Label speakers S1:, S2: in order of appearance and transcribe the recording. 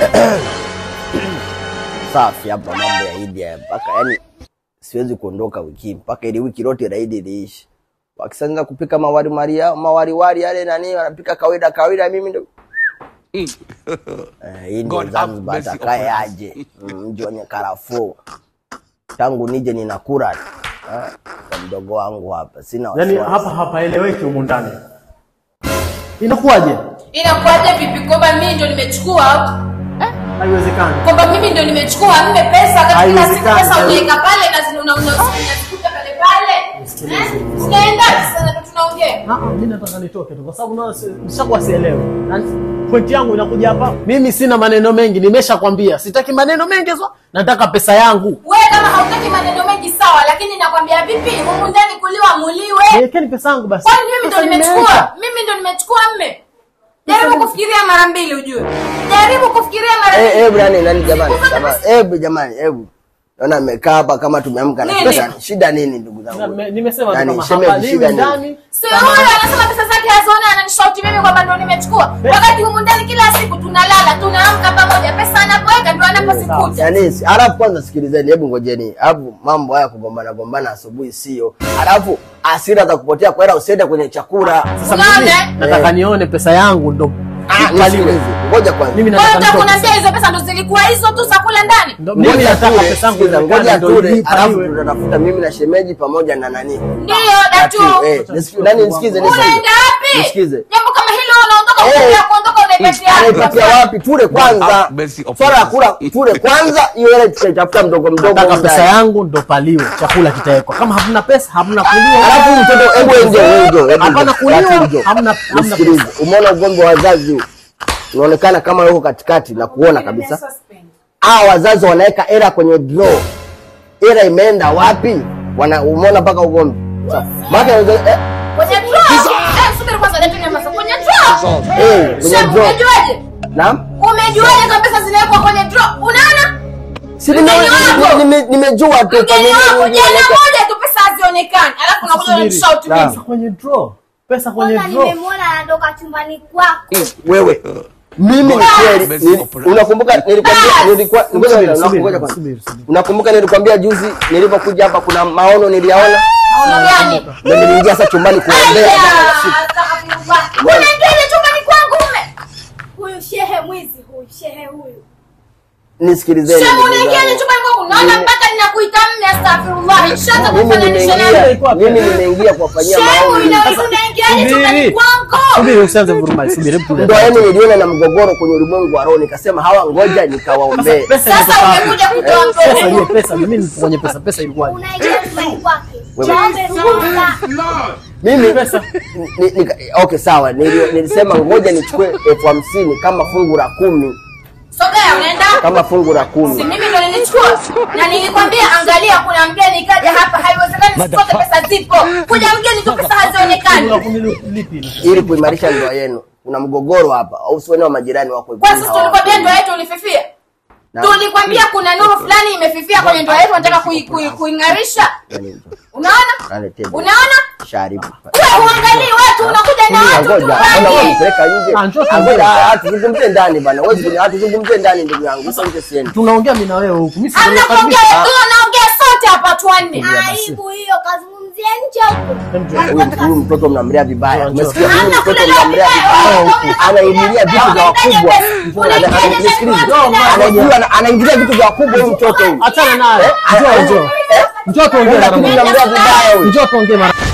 S1: safi hapa mambo ya Idi haya mpaka yani siwezi kuondoka wiki hii, mpaka ili wiki lote la Idi liishi. Wakisanza kupika mawari maria mawari wari yale nani wanapika kawaida kawaida, mimi ndo eh, hii ndio
S2: God have
S1: Zanzibar
S2: mercy
S1: atakaye
S2: upon us.
S1: aje Mm, mji wenye karafuu. Tangu nije ninakula eh, kwa mdogo wangu hapa, sina
S3: Yaani
S1: wasiwasi.
S3: hapa hapaeleweki humu ndani. Inakuwaje?
S4: Inakuwaje vipi kwamba mimi ndo nimechukua
S3: Haiwezekani.
S4: kwamba mimi ndo nimechukua mme pesa wakati kila siku
S3: Haiwezekani.
S4: pesa unaweka pale na zina- una- una- unazikuta pale pale Eh? Tunaenda sana ndo tunaongea
S3: Ah, ah, mimi nataka nitoke tu kwa sababu naona si- nishakuwa sielewi. Na Pointi yangu inakuja hapa. Mimi sina maneno mengi, nimeshakwambia. Sitaki maneno mengi so, nataka pesa yangu.
S4: wewe kama hautaki maneno mengi sawa lakini nakwambia vipi humu ndani kuliwa muliwe
S3: Niwekeni pesa yangu basi.
S4: kwani mimi ndo
S3: Pesa
S4: nimechukua
S3: nimeweka.
S4: mimi ndo nimechukua mme jaribu kufikiria mara mbili ujue jaribu kufikiria mara
S1: Eh,
S4: mbili
S1: hebu nani nani jamani,
S4: Siku zote
S1: jamani,
S4: basi-
S1: hebu jamani, hebu naona amekaa hapa kama tumeamka na
S4: Nini?
S1: pesa. Shida nini ndugu
S3: Na-
S1: zangu?
S3: me- Nimesema tu
S1: Nani,
S3: kama
S1: shemeji,
S3: hapaliwi
S1: shida nini?
S3: ndani.
S4: Sio huyo anasema pesa zake haziona ananishauti mimi kwamba ndo nimechukua. Wakati humu ndani kila siku tunalala, tunaamka pamoja. Pesa anapoweka ndo anaposikuta.
S1: Yaani, si- alafu kwanza sikilizeni, hebu ngojeni. Alafu mambo haya kugombana gombana asubuhi sio. Alafu hasira za kupotea kwa hela usiende kwenye chakula.
S3: Sasa
S4: Unaona,
S3: mimi
S4: eh?
S3: nataka nione pesa yangu ndo
S1: Ah,
S3: ikaliwe.
S1: nisikilize. Ngoja kwanza.
S3: Mimi
S4: Kwa hiyo
S3: nataka
S4: unataka
S3: nitoke.
S4: kuniambia hizo pesa ndo zilikuwa hizo tu za kula ndani?
S3: Ndo- Mimi
S1: Ngoja
S3: nataka
S1: tule,
S3: pesa yangu
S1: sikiza,
S3: ionekane
S1: ngoja
S3: ndo
S1: tule,
S3: ilipa
S1: alafu
S3: iwe.
S1: tutatafuta mimi na shemeji pamoja na nani.
S4: Ndio datu.
S1: Datu, eh, nisikize, nani nisikize, nisikize.
S4: Unaenda wapi?
S1: Nisikize.
S4: Jambo kama hilo unaondoka
S1: Eh.
S4: kuongea kuondoka unaipatia
S1: Anaipatia
S4: wapi?
S1: wapi? Tule kwanza.
S2: have mercy upon
S1: Swala ya
S2: us.
S1: kula tule kwanza, hiyo hela tutaitafuta mdogo mdogo.
S3: Nataka
S1: huko
S3: pesa
S1: ndani.
S3: yangu ndo paliwe, chakula kitawekwa. Kama hamna pesa, hamna kuliwa.
S1: Alafu huyu mtoto hebu enjo enjo. hebu
S3: Hapana
S1: enjo,
S3: kuliwa,
S1: alafu enjo.
S3: hamna- hamna
S1: Nisikilize. Umeona ugomvi wa wazazi huu? Unaonekana kama yuko katikati na kuona kabisa. Hawa wazazi wanaweka hela kwenye draw. Hela imeenda wapi? Wana umeona mpaka ugomvi. Sawa. Maana eh,
S4: Kwenye draw. Eh, subiri kwanza datu nyamaza. Kwenye draw.
S1: eh, kwenye
S4: Shem,
S1: draw.
S4: umejuaje?
S1: Naam?
S4: Umejuaje kama pesa zinawekwa kwenye draw? Unaona?
S1: Si nime-
S4: Mgeni wako.
S1: nime- nimejua tu kwa
S4: Mgeni
S1: nini
S4: wako
S1: nini-
S4: jana moja tu pesa hazionekani. Alafu unakuja
S3: Subiri.
S4: unanishout
S1: Naam.
S4: mimi.
S3: Pesa kwenye draw. Pesa kwenye
S5: Kwanza
S3: draw.
S5: nimemwona anatoka chumbani kwako.
S1: wewe mimi ni kweli
S2: Mercy
S1: ni-
S2: upon us.
S1: unakumbuka nilikwambia nilikuwa ngoja
S3: Subiri,
S1: kwanza,
S3: subiri,
S1: ngoja kwanza.
S3: subiri, subiri.
S1: unakumbuka nilikwambia juzi nilipokuja hapa kuna maono niliyaona
S4: Maono gani?
S1: ndio niliingia sasa chumbani kuombea
S4: Aya, astaghfirullah. Unaingiaje chumbani kwangu mume?
S5: Huyu shehe mwizi huyu, shehe huyu.
S1: nisikilizeni
S4: Shem,
S1: ndugu
S4: unaingiaje
S1: zangu.
S4: chumbani kwangu? Naona mpaka ninakuita mume astaghfirullah. Nishaanza
S1: mimi
S4: kufananisha
S1: nimeingia
S4: nawe.
S1: mimi nimeingia kuwafanyia
S4: Shem,
S1: maombi
S4: unaweza unaingiaje chumbani
S3: Subiri.
S4: kwangu?
S3: Subiri usianze vurumai. Subiri hebu tulia.
S1: ndio yani niliona na mgogoro kwenye ulimwengu wa roho nikasema hawa ngoja nikawaombee
S3: Pesa
S4: Sasa
S3: imetoka wapi?
S4: umekuja kutoa
S3: Pesa
S4: mgogoro.
S3: hiyo pesa mimi nipo kwenye pesa. Pesa ilikuwaje?
S5: Unaingia chumbani kwake.
S1: Wewe.
S5: Chombe ruhusa.
S1: mimi
S3: Pesa.
S1: ni, ni, okay sawa nili, nilisema ngoja nichukue elfu hamsini kama fungu la kumi
S4: Sogea unaenda?
S1: kama fungu la
S4: Si
S1: kumi
S4: mimi ndo nilichukua na nilikwambia angalia kuna mgeni kaja hapa haiwezekani sikote pesa zipo kuja mgeni tu pesa hazionekani
S3: Kula kunilipi hilo?
S1: ili kuimarisha ndoa yenu kuna mgogoro hapa au sione wa majirani wako
S4: kwa sisi tulikwambia ndoa yetu ulififia
S1: Na-
S4: tulikwambia kuna nuru fulani imefifia kwenye ndoa yetu nataka kui- kui- kuing'arisha unaona
S1: Naletea.
S4: unaona
S1: sharibu
S4: wewe uangalii watu unakuja na watu tu
S1: ngoja ana
S4: rangi
S1: kunipeleka nje
S3: Ah, njoo
S1: Ah, ngoja,
S3: tuongee.
S1: ah, tuzungumzie ndani bana wewe zungumzie- ah, tuzungumzie ndani ndugu yangu sasa nje siendi
S3: Tunaongea mimi na wewe huku. Mimi
S4: hamna kuongea
S3: sijakaribisha.
S4: tunaongea sote hapa watu wanne
S5: Aibu hiyo kazungumzia nje huko.
S1: huyu huyu mtoto mnamlea vibaya
S3: Njoo,
S1: umesikia huyu
S4: Hamna
S1: mtoto
S4: kulelewa
S1: mnamlea
S4: vibaya.
S1: vibaya anaingilia vitu vya wakubwa
S4: Unaingiaje
S1: Ana- ana-
S4: ndani
S1: nisikilize.
S4: kwa watu ndani?
S1: Anajua ana- anaingilia vitu vya wakubwa huyu mtoto huyu
S3: Achana naye. Njoo njoo. Njoo tuongee mara
S1: Lakini
S3: moja.
S1: mnamlea vibaya huyu
S3: Njoo tuongee mara